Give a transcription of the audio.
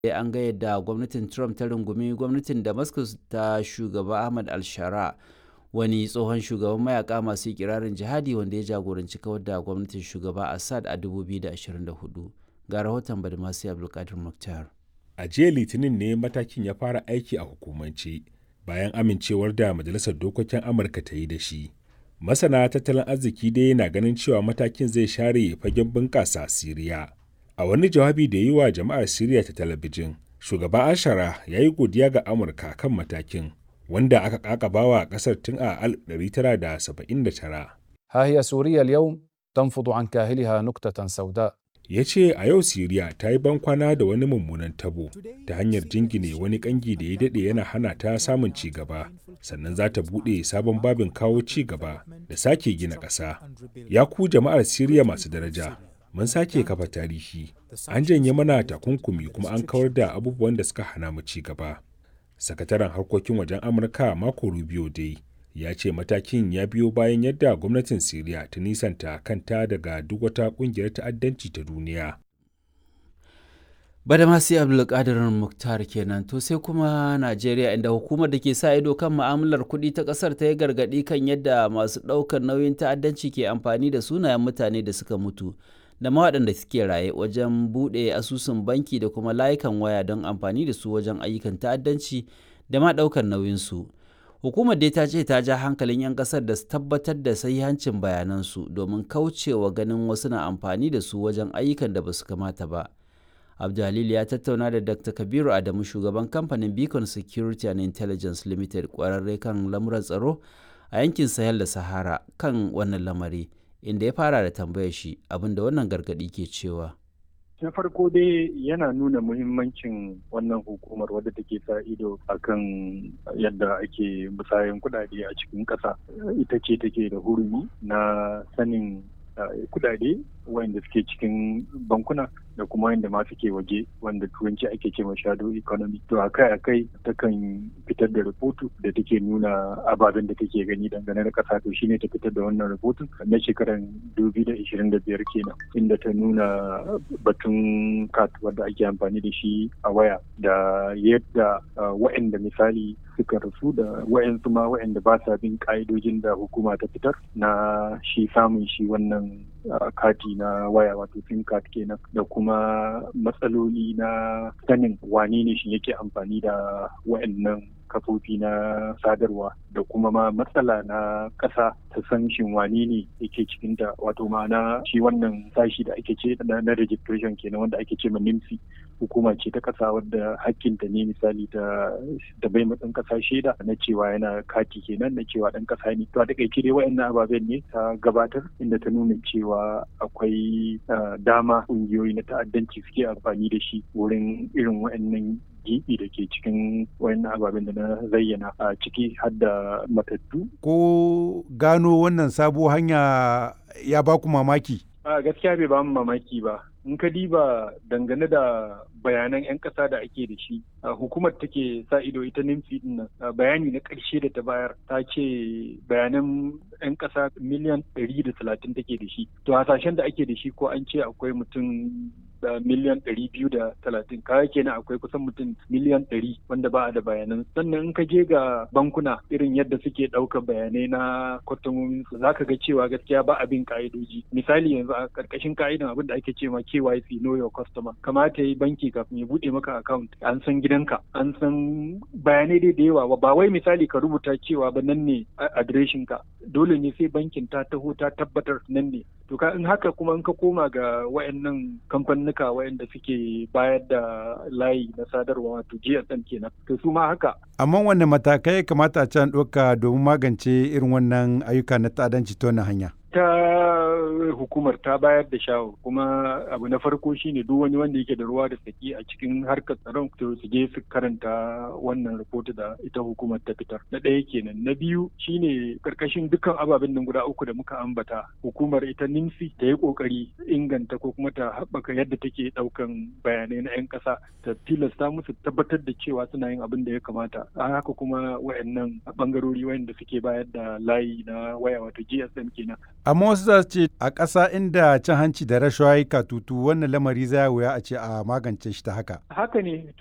an ga yadda gwamnatin Trump ta rungumi gwamnatin Damascus ta shugaba Ahmad al-Shara wani tsohon shugaban mayaka masu ikirarin jihadi wanda ya jagoranci kawar da gwamnatin shugaba Assad a 2024. Ga rahoton Badmasi Abdulkadir Mukhtar. A jiya Litinin ne matakin ya fara aiki a hukumance bayan amincewar da Majalisar Dokokin Amurka ta yi da shi. Masana tattalin arziki dai na ganin cewa matakin zai share fagen bunƙasa Siriya. A wani jawabi da yi wa jama'ar Siriya ta talabijin, shugaba Ashara ya yi godiya ga Amurka kan matakin, wanda aka ƙaƙabawa ƙasar tun a 1979. ها هي سوريا اليوم تنفض عن كاهلها نكتة سوداء ya ce a yau siriya ta yi bankwana da wani mummunan tabo ta hanyar jingine wani kangi da ya daɗe yana hana ta samun ci gaba sannan za ta buɗe sabon babin kawo ci gaba da sake gina ƙasa ya ku jama'ar siriya masu daraja mun sake kafa tarihi an janye mana takunkumi kuma an kawar da abubuwan da suka hana mu ci gaba sakataren harkokin wajen amurka mako rubio dai ya ce matakin ya biyo bayan yadda gwamnatin siriya ta nisanta kanta daga duk wata kungiyar ta'addanci ta duniya Badamasi Abdulkadir Muktar kenan to sai kuma Najeriya inda hukumar da ke sa ido kan ma'amalar kuɗi ta ƙasar ta yi gargaɗi kan yadda masu ɗaukar nauyin ta'addanci ke amfani da sunayen mutane da suka mutu da ma waɗanda suke raye wajen buɗe asusun banki da kuma layukan waya don amfani da su wajen ayyukan ta'addanci da ma ɗaukar nauyinsu. Hukumar dai ta ce ta ja hankalin 'yan ƙasar da su tabbatar da sahihancin bayanansu domin kaucewa ganin wasu na amfani da su wajen ayyukan da ba su kamata ba. Abdulhalil ya tattauna da Dr. Kabiru Adamu shugaban kamfanin Beacon Security and Intelligence Limited kwararre kan lamuran tsaro a yankin Sahel da Sahara kan wannan lamari inda ya fara da tambayar shi abinda wannan gargadi ke cewa. na farko dai yana nuna muhimmancin wannan hukumar wadda take sa ido akan yadda ake musayan kudade a cikin ƙasa ita ce take da hurumi na sanin kudade wanda suke cikin bankuna da kuma wanda ma suke waje wanda turanci ake ce ma shadow economy to akai akai takan fitar da rahoto da take nuna ababen da take gani dangane da kasa to shine ta fitar da wannan rahoton na shekaran 2025 kenan inda ta nuna batun kat wanda ake amfani da shi a waya da yadda wa'anda misali suka rasu da wa'ansu ma wa'anda ba sa bin ka'idojin da hukuma ta fitar na shi samun shi wannan kati na waya wato sim card kenan da kuma matsaloli na sanin wane ne shi yake amfani da wa'annan kafofi na sadarwa da kuma ma matsala na ƙasa ta san shin wane ne yake cikin ta wato ma'ana shi wannan sashi da ake ce na registration kenan wanda ake ce ma NIMSI hukuma ce ta ƙasa wadda hakkinta ne misali ta da bai ma ɗan ƙasa shaida na cewa yana kati kenan na cewa ɗan ƙasa ne to a takaice dai wa'annan ababen ne ta gabatar inda ta nuna cewa akwai dama ƙungiyoyi na ta'addanci suke amfani da shi wurin irin wa'annan gibi da ke cikin wayannan ababen da na zayyana a ciki har da matattu. Ko gano wannan sabo hanya ya ba ku mamaki? A gaskiya bai ba mu mamaki ba. In ka diba dangane da bayanan 'yan ƙasa da ake da shi hukumar take sa ido ita nimfi din nan bayani na ƙarshe da ta bayar ta ce bayanan 'yan ƙasa miliyan ɗari da talatin take da shi to hasashen da ake da shi ko an ce akwai mutum da miliyan ɗari biyu da talatin kaya kenan akwai kusan mutum miliyan ɗari wanda ba a da bayanan sannan in ka je ga bankuna irin yadda suke ɗaukar bayanai na kwastomomin su zaka ga cewa gaskiya ba abin ka'idoji misali yanzu a ƙarƙashin ka'idan abin da ake cewa KYC know your customer kamata yi banki kafin ya buɗe maka account an san gidanka an san bayanai dai da yawa ba wai misali ka rubuta cewa ba nan ne adireshin ka dole ne sai bankin ta taho ta tabbatar nan ne to ka in haka kuma in ka koma ga wayannan kamfanuka wayanda suke bayar da layi na sadarwa wato GSM kenan to su ma haka amma wanne matakai kamata a can ɗauka domin magance irin wannan ayyuka na ta'addanci ta wannan hanya ta hukumar ta bayar da shawo kuma abu na farko shine duk wani wanda yake da ruwa da tsaki a cikin harkar tsaron to su je su karanta wannan rahoto da ita hukumar ta fitar na ɗaya kenan na biyu shine karkashin dukkan ababen nan guda uku da muka ambata hukumar ita nimsi ta yi kokari inganta ko kuma ta haɓaka yadda take ɗaukan bayanai na 'yan ƙasa ta tilasta musu tabbatar da cewa suna yin abin da ya kamata a haka kuma wayannan bangarori wayanda suke bayar da layi na waya wato GSM kenan Amma wasu za su ce a ƙasa inda cin hanci da rashawa ya katutu wannan lamari zai wuya a ce a magance shi ta haka. Haka ne